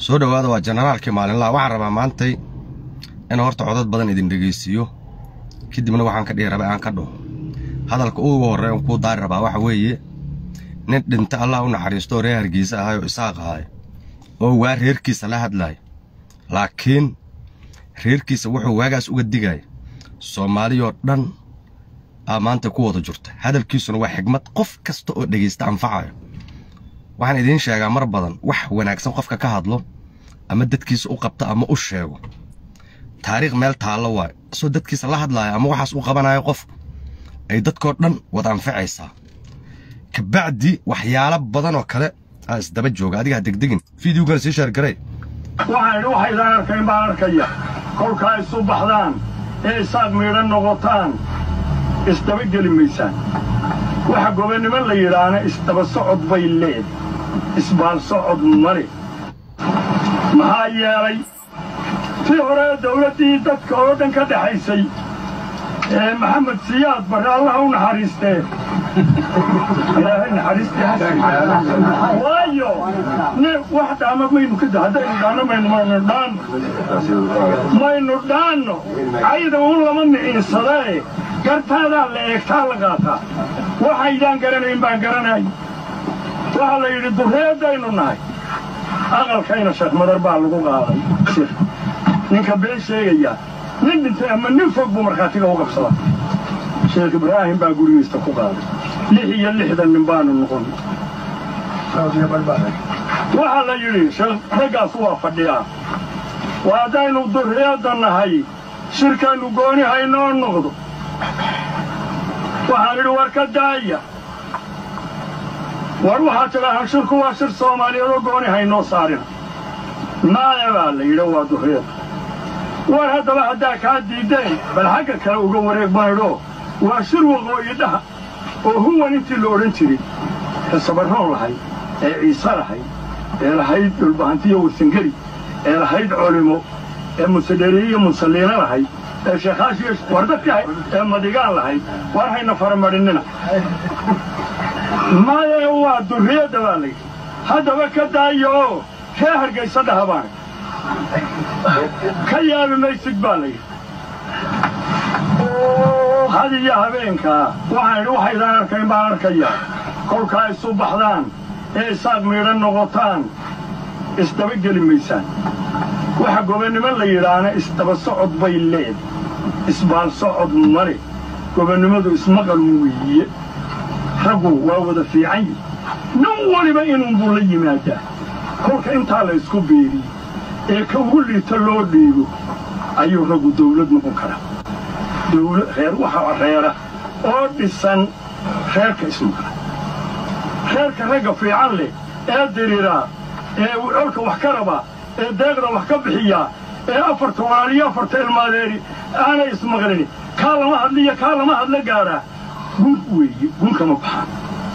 soo dhowaada waa jenaraalkii maalinlaha waxaan rabaa maantay in horta codad badan idin dhegaysiiyo kadibna waxaan ka dhihi rabay aan ka dhaho hadalka ugu horrey on kuu daari rabaa waxa weeye nin dhinta allah u naxariistooo reer hargeysa ahay oo isaaq ahay oo waa reerkiisa la hadlaaya laakiin reerkiisa wuxuu waagaas uga digaya soomaaliyoo dhan aa maanta ku wada jirta hadalkiisuna waa xigmad qof kasta oo dhegaysta anfacayo waxaan idiin sheegaa mar badan wax wanaagsan qofka ka hadlo ama dadkiisa u qabta ama u sheego taariikh meel taallo waayo asoo dadkiisa la hadlaaya ama waxaas u qabanayo qofku ay dadkoo dhan wada anfacaysaa kabacdi waxyaalo badan oo kale aa isdaba jooga adigaa degdegin fideogan sii sheergarey waxaan idhi waxaydaan arkayn baan arkaya kolkaa isu baxdaan ee isaaq miidhan noqotaan isdaba geli maysaan waxa gobonnimo la yidhaahna isdaba socod bay leed isbaal socod male maxaa yeelay tii hore dawladdii dadka oo dhan ka dhexaysay ee maxamed siyaad barre allaha u naxariistee ilaahay naxariistii waayo wax dhaama maynu ka haddaynu dhaanno maynu maynu dhaanno maynu dhaanno cayda un lama miciinsadee gartaadaa la eegtaa la qaataa waxaydaan garanayn baan garanay waxaa la yidhi durreeddaynu nahay aqalkayna sheekh madar baa lagu qaaday sir ninka been sheegaya nin dhintay ama nin fog buu markhaatiga u qabsadaa sheekh ibraahim baa gurigiista ku qaaday lix iyo lixdan nin baanu noqon waxaa la yidhi raggaas waa fadhiyaa waa haddaynu durreedda nahay shirkaynu gooni haynoo noqdo waxaan idhi war ka daaya war waxaa tidhaahaan shirku waa shir soomaaliyeed oo gooni haynoo saarina maaya baa la yidhi waa durreedda war haddaba haddaa kaa diiddeen bal xagga kale uga wareeg baydhoo waa shir waqooyidhaha oo huwan intii la odhan jiray ee sabarroon lahayd ee ciise lahayd ee lahayd dhulbahantiyo warsangeli ee lahayd culimo ee musedheriye iyo musalliino lahayd ee sheekhaashiyo wardadkii ahayd ee madigaan lahayd war hayna faramadhinnina maye waa durriyadda baa layidhi haddaba ka daaya oo ree hargaysa dhaha baana ka yaabi maysid baa layidhi had iyo habeenkaa waxaan idhi waxaydaan arkayn baan arkayaa kolkaa isu baxdaan ee isaaq miidhan noqotaan isdaba geli maysaan waxa gobonnimo la yidhaahna isdaba socod bay leed isbaal socod male gobonnimadu ismaqal weeye raggu waa wada fiican yihi nin weliba inuunbuu la yimaadaa kolka intaa la ysku beeriye ee ka ugu liita loo dhiibo ayuu raggu dawlad noqon karaa reer waxaa reera oo dhisan reerka ismaqla reerka ragga fiican leh ee diriraa ee colka wax ka rabaa ee deeqda wax ka bixiyaa ee afarta walaaliyo afarta ilmaadeeri aanay ismaqlini kaa lama hadliyo kaa lama hadla gaadhaa gun weeye gun kama baxaan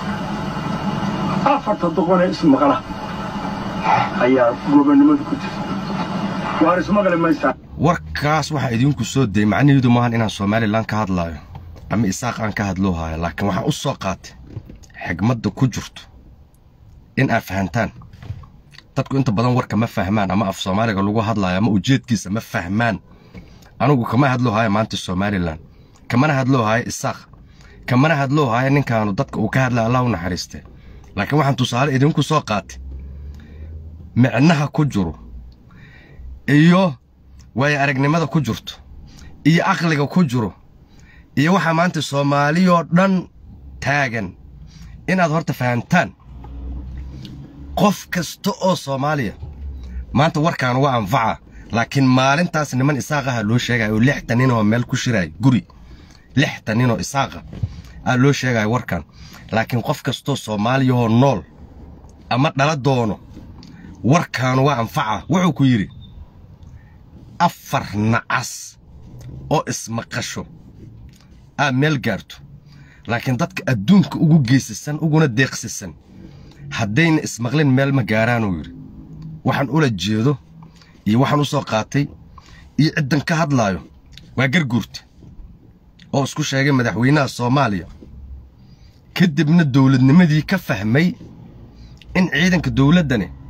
afarta doqonee ismaqla ayaa gobonnimadu ku jirta waar ismaqli maysaa warkaas waxaa idiinku soo dayey macnaheedu maahan inaan somalilan ka hadlaayo ama isaaq aan ka hadloo haayo laakiin waxaan u soo qaatay xigmadda ku jirto in aad fahantaan dadku inta badan warka ma fahmaan ama af soomaaliga lagu hadlaayo ama ujeedkiisa ma fahmaan anugu kama hadloo haayo maanta somalilan kamana hadloo haayo isaaq kamana hadloo haayo ninkaanu dadka uu ka hadlaya allah u naxariistee laakiin waxaan tusaale idinku soo qaatay micnaha ku jiro iyo waayo aragnimada ku jirto iyo aqliga ku jiro iyo waxaa maanta soomaaliyoo dhan taagan inaad horta fahamtaan qof kasta oo soomaaliya maanta warkaan waa anfaca laakiin maalintaas niman isaaqaha loo sheegaya oo lixtan ninoo meel ku shiraayo guri lixtan ninoo isaaqa aa loo sheegaya warkan laakiin qof kastoo soomaaliyahoo nool ama dhala doono warkaanu waa anfaca wuxuu ku yidhi afar nacas oo ismaqasho aad meel gaarto laakiin dadka adduunka ugu geysasan uguna deeqsisan haddayna ismaqlin meel ma gaaraanuu yidhi waxaan ula jeedo iyo waxaan u soo qaatay iyo ciddan ka hadlaayo waa garguurta oo isku sheegay madaxweynaha soomaaliya ka dibna dawladnimadii ka fahmay in ciidanka dawladdani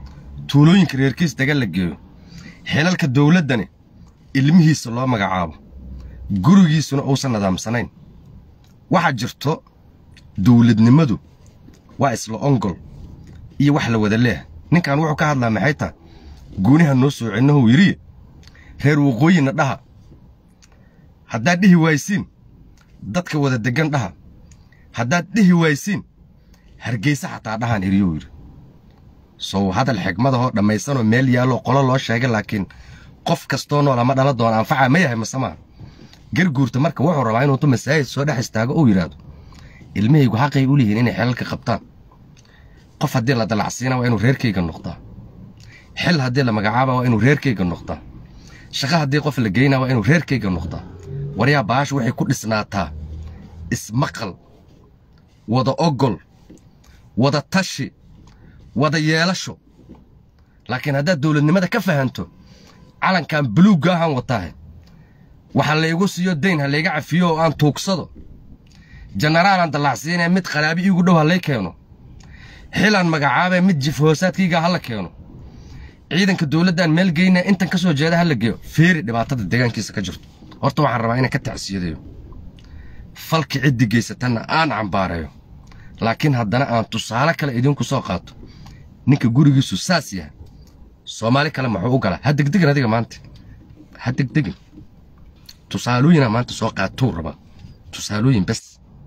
tuulooyinka reerkiis daga la geeyo xilalka dawladdani ilmihiisa loo magacaabo gurigiisuna uusan nidaamsanayn waxaa jirto dawladnimadu waa isla ongol iyo wax la wada leeh ninkan wuxuu ka hadlaa maxay taha guuniha noo soo celinahu yidhi reer waqooyina dhaha haddaad dhihi waaysiin dadka wada deggan dhaha haddaad dhihi waaysiin hargeysa xataa dhahaan eriyou yidhi sow hadal xigmadahoo dhammaysanoo meel yaalloo qolo loo sheegay laakiin qof kastoo nool ama dhala doona anfaca ma yahay mase maa garguurta marka wuxuu rabaa inuutu masaajid soo dhex istaago uu yidhaahdo ilmahaygu xaqay u lihiin inay xelalka qabtaan qof haddii la dalacsiina waa inuu reerkayga noqdaa xil haddii la magacaaba waa inuu reerkayga noqdaa shaqo haddii qof la geynaa waa inuu reerkayga noqdaa waryaa baashu waxay ku dhisnaataa ismaqal wada ogol wada tashi wada yeelasho laakiin haddaad dawladnimada ka fahanto calankan buluugga ahaan wataahe waxa laygu siiyo dayn ha layga cafiyo oo aan tuugsado jenaraalaan dallacsiinaya mid qaraabi iigu dhow ha lay keeno xilaan magacaabee mid jif hoosaadkayga ha la keeno ciidanka dawladdaan meel geynaa intan ka soo jeeda ha la geeyo feeri dhibaatada deegaankiisa ka jirto horta waxaan rabaa inaan ka tacsiyadeeyo falki ciddi geysatanna aan cambaareeyo laakiin haddana aan tusaale kale idinku soo qaato ninka gurigiisu saas yahay soomaali kale muxuu u galaa ha degdegin adiga maanta ha degdegin tusaalooyinaa maanta soo qaatuu rabaa tusaalooyin bes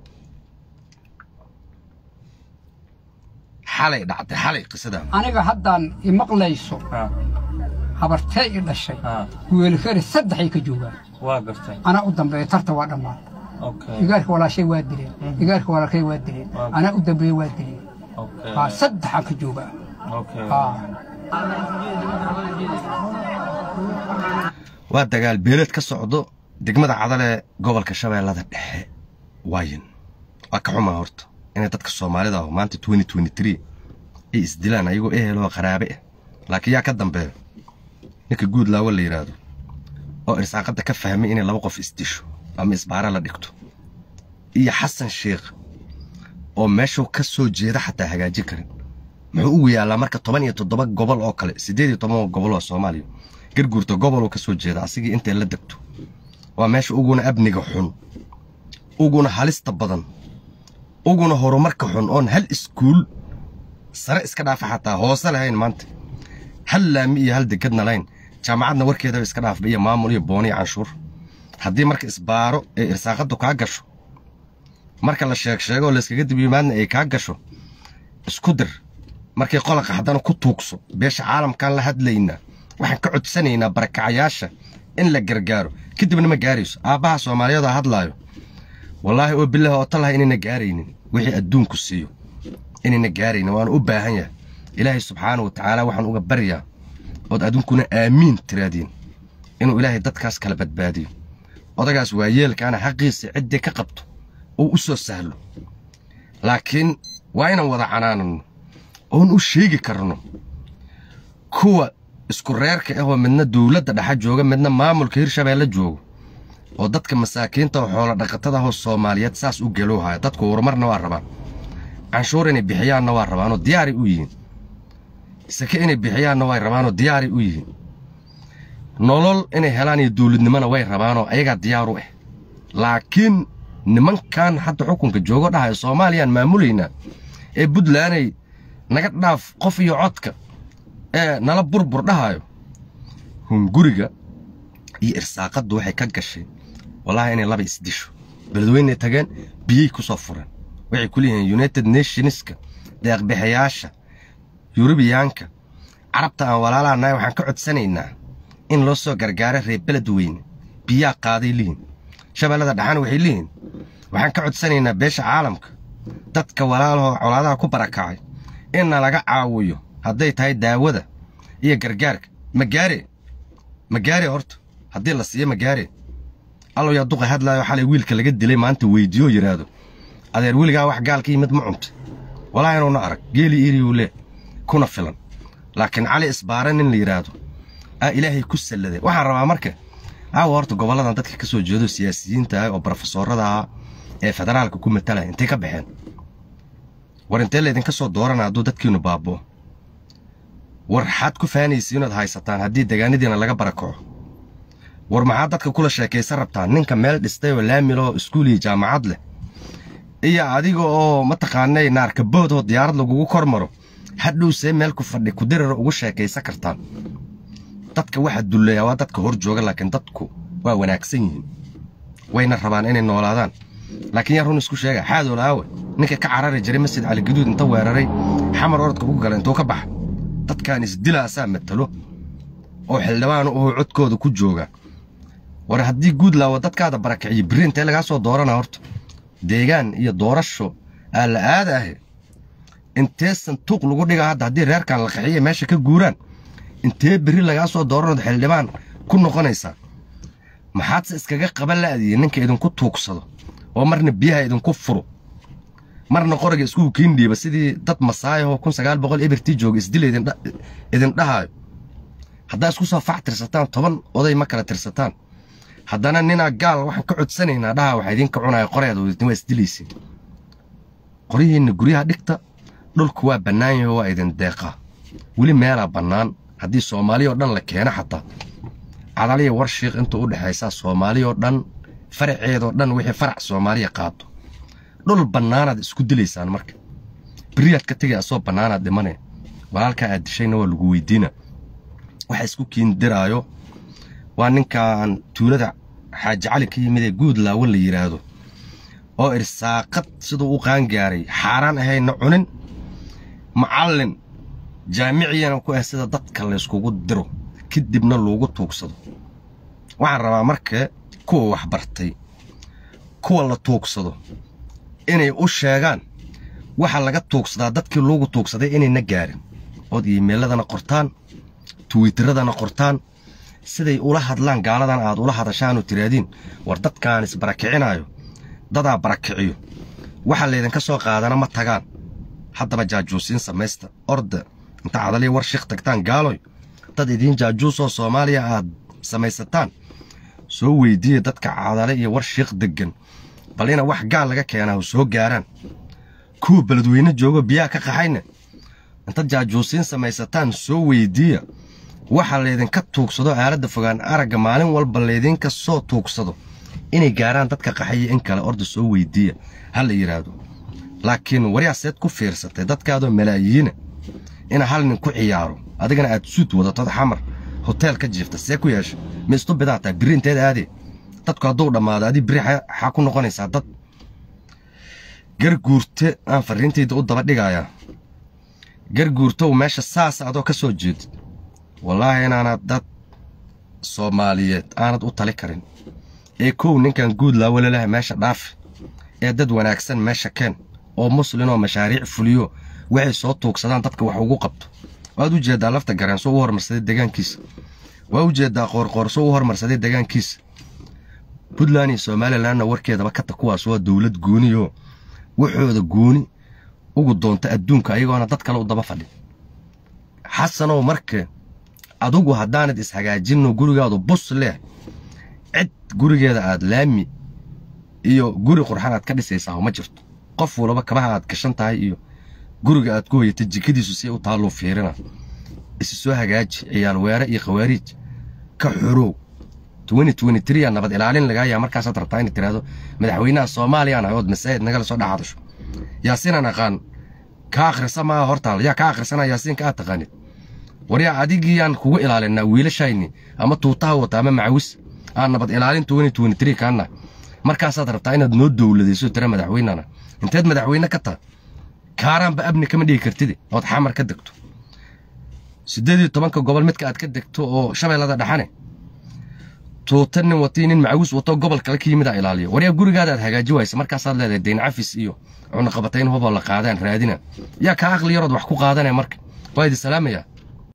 xalay dhacday xalay qisadaa aniga haddaan imaqlayso habartee i dhashay weelkari saddexay ka joogaan waa gartay anaa u dambeeya tarta waa dhammaan okay igaarka walaashay waa dileen igaarka walaalkay waa dileen anaa u dambeeya waa dileen okay haa saddexaan ka joogaa okay haa waa dagaal beeleed ka socdo degmada cadale gobolka shabeellada dhexe waayin waa ka xumaa horta inay dadka soomaalida ah maanta ay isdilaan ayagoo eheloo qaraabe ah laakiin yaa ka dambeeyo ninka guud laawo la yidhaahdo oo irsaaqadda ka fahmay inay laba qof isdisho ama isbaara la dhigto iyo xasan sheekh oo meeshuu ka soo jeeda xataa hagaajin karin muxuu ugu yaallaa marka toban iyo toddoba gobol oo kale siddeed iyo toban gobol oo soomaaliya garguurta goboluu ka soo jeeda asigii intay la degto waa meesha uguna amniga xun uguna halista badan uguna horumarka xun oon hal iskuul sare iska dhaafa xataa hoose lahayn maanta hal laami iyo hal degadna lahayn jaamacadna warkeedaba iska dhaafba iyo maamul iyo booni iyo canshuur haddii marka isbaaro ee irsaaqaddu kaa gasho marka la sheeg sheego oo layskaga dib yimaadna ay kaa gasho isku dir markay qolaqa haddana ku tuugso beesha caalamkaan la hadlaynaa waxaan ka codsanaynaa barakacayaasha in la gargaaro kadibna ma gaarayso aabbaha soomaaliyeed oo hadlaayo wallaahi oo bilaah oo talaha inayna gaaraynin wixii adduunku siiyo inayna gaaraynin waana u baahan yahay ilaahay subxaana wa tacaala waxaan uga baryaa ood adduunkuna aamiin tiraadiin inuu ilaahay dadkaas kala badbaadiyo odagaas waa yeelkaana xaqiisa ciddii ka qabto uu u soo sahlo laakiin waa inaan wada canaananno oon u sheegi karno kuwa isku reerka ahoo midna dawladda dhexa jooga midna maamulka hirshabeelle joogo oo dadka masaakiinta oo xoolo dhaqatada ahoo soomaaliyeed saas u gelowhaya dadku horumarna waa rabaan canshuur inay bixiyaanna waa rabaanoo diyaaray u yihiin sake inay bixiyaanna way rabaanoo diyaaray u yihiin nolol inay helaan iyo dawladnimona way rabaanoo ayagaa diyaar u ah laakiin nimankan hadda xukunka joogo dhahayo soomaaliyaan maamulaynaa ee buntlanday naga dhaaf qof iyo codka ee nala burbur dhahayo hunguriga iyo irsaaqaddu waxay ka gashay wallaahi inay laba isdisho beledweynay tageen biyey ku soo fureen waxay ku leeyihiin united nationska deeqbixayaasha yurubiyaanka carabta aan walaalaha nahay waxaan ka codsanaynaa in loo soo gargaaro reer beled weyne biyaa qaaday lihin shabeellada dhexana waxay leeyihiin waxaan ka codsanaynaa beesha caalamka dadka walaalahoo colaadaha ku barakacay inna laga caawiyo hadday tahay daawada iyo gargaarka ma gaare ma gaare horta haddii la siiyo ma gaare allow yaa duqa hadlaayo xalay wiilka laga dilay maanta weydiiyoo yidhaahdo adeer weligaa wax gaalka yimid ma cunta walaa inuuna arag geeli iriyu lee kuna filan laakiin cali isbaare nin la yidhaahdo aa ilaahay ku salladeen waxaan rabaa marka aawa horta gobolladan dadka ka soo jeedo siyaasiyiinta ah oo brofesoorada ah ee federaalka ku matalaya intay ka baxeen war intee laydinka soo doorana hadduu dadkiinnu baaboo war xaad ku faanaysa inaad haysataan haddii degaanadiina laga barakaco war maxaad dadka kula sheekaysan rabtaan ninka meel dhistay oo laamiloo iskuul iyo jaamacad leh iyo adiga oo mataqaanay naarkabood oo diyaarad lagugu kor maro hadhowsee meel ku fadhi kudirara ugu sheekaysan kartaan dadka waxa dulleeyaa waa dadka hor jooga laakiin dadku waa wanaagsan yihiin wayna rabaan inay noolaadaan laakiin yaa run isku sheega xaadool aawe ninka ka carari jiray masjid cali gaduud inta weeraray xamar orodka ugu gala intuu ka baxa dadkan isdilaasaa matalo oo xildhibaan u codkooda ku jooga war haddii guud laawo dadkaada barakiciyo birri intee lagaa soo doorana horta deegaan iyo doorasho aa la aada ahe intee santuuq lagu dhigaa hadda haddii reerkan la qaxiya meesha ka guuraan intee berri lagaa soo dooranood xildhibaan ku noqonaysaa maxaadse iskaga qaban la'diye ninka idinku tuugsado oo marna biyaha idinku furo marna qoriga iskugu kiindhiiba sidii dad masaayahoo kun sagaal boqol ebirtii jooga isdila idin dhahaayo haddaa isku soo fac tirsataan toban oday ma kala tirsataan haddana ninaa gaal waxaan ka codsanaynaa dhaha waxaa idinka cunaya qoreeda waa isdilaysiin qoryihiinna guryaha dhigta dhulku waa bannaan yaho waa idin deeqaa weli meelaa bannaan haddii soomaaliya oo dhan la keeno xataa cadaliya warshiiq intuu u dhexaysaa soomaaliya oo dhan faraceedoo dhan wixii farac soomaaliya qaato dhul bannaanaad isku dilaysaan marka beriyaad ka tegay asoo bannaanaad dhimanaya walaalkaa aad dishayna waa lagu weydiina waxa isku kiindiraayo waa ninkaan tuulada xaaji cali ka yimid ee guud laawo la yidhaahdo oo irsaaqad siduu u qaangaaray xaaraan ahayna cunin macallin jaamiciyana ku ah sida dadka layskugu diro kadibna loogu tuugsado waxaan rabaa marka kuwa waxbartay kuwa la tuugsado inay u sheegaan waxa laga tuugsadaa dadkii loogu tuugsaday inayna gaarin ood iimayladana qortaan twiiteradana qortaan siday ula hadlaan gaaladan aad ula hadashaanoo tiraadiin war dadkaan isbarakicinaayo dadaa barakiciyo waxa laydinka soo qaadana ma tagaan haddaba jaajuusiin samaysta orda inta cadaliya war shiikh tagtaan gaaloy dad idiin jaajuusoo soomaaliya aad samaysataan soo weydiiya dadka cadale iyo war shiikh deggan bal ina wax gaal laga keenaa soo gaaraan kuwa beledweyne joogo biyaha ka qaxayna intaad jaajuusiin samaysataan soo weydiiya waxa laydinka tuugsado aaladda fogaan aragga maalin walba laydinka soo tuugsado inay gaaraan dadka qaxaya in kale orda soo weydiiya ha la yidhaahdo laakiin waryaaseed ku fiirsatay dadkaadoo malaayiina ina hal nin ku ciyaaro adigana aad suud wadatod xamar hoteel ka jiifta see ku yeesha ma istu bidaa tahay birri inteed aadee dadku hadduu dhammaado adii birri xaa ku noqonaysaa dad garguurte aan farriintayda u daba dhigayaa garguurtow meesha saasa adoo ka soo jeedid wallaahi inaanad dad soomaaliyeed aanad u tali karin ee kow ninkan guud laawalalaha meesha dhaafi ee dad wanaagsan meesha keen oo muslinoo mashaariic fuliyo waxay soo tuugsadaan dadka wax ugu qabto waad u jeeddaa lafta gareenso u hormarsaday degaankiisa waa u jeeddaa qoorqoorso u hormarsaday degaankiisa puntland iyo somalilanna warkeedaba kata kuwaas waa dowlad gooniyoo waxooda gooni ugu doonta adduunka ayagoona dad kale u daba fadhin xasanow marka adugu haddaanad ishagaajinno gurigaadu bus leh cid gurigeeda aad laami iyo guri qurxan aad ka dhisaysaa ma jirto qof walaba kabaha aad gashan tahay iyo guriga aad ku hoyatay jikadiisu si u taalluu fiirina isi soo hagaaji ciyaal weere iyo khawaariij ka xorow yaa nabad ilaalin lagaayaa markaasaad rabtaa inay tiraahdo madaxweynaha soomaaliyaan ahay ood masaajid nagala soo dhex hadasho yaasiinaan aqaan ka akhrisa maaha hortaal yaa ka akhrisana yaasiinka aad taqaanid war yaa adigiyaan kugu ilaalinaa wiilashayni ama tuutaha wata ama macawis aan nabad ilaalin kaana markaasaad rabtaa inaad noo dowladayso tira madaxweynana inteed madaxweyne ka taha kaaraanba abni kama dhigi kartid ood xamar ka degto siddeed iyo tobanka gobol midka aad ka degto oo shabeellada dhaxane tuuta nin watii nin macawis wato gobol kale ka yimid aa ilaaliyo waryaa gurigaada aad hagaaji waysa markaasaad leedahay dayn cafis iyo cunaqabatayn huboo la qaadaan raadina yaa kaa aqli yarood wax ku qaadanaya marka waa idi salaamaya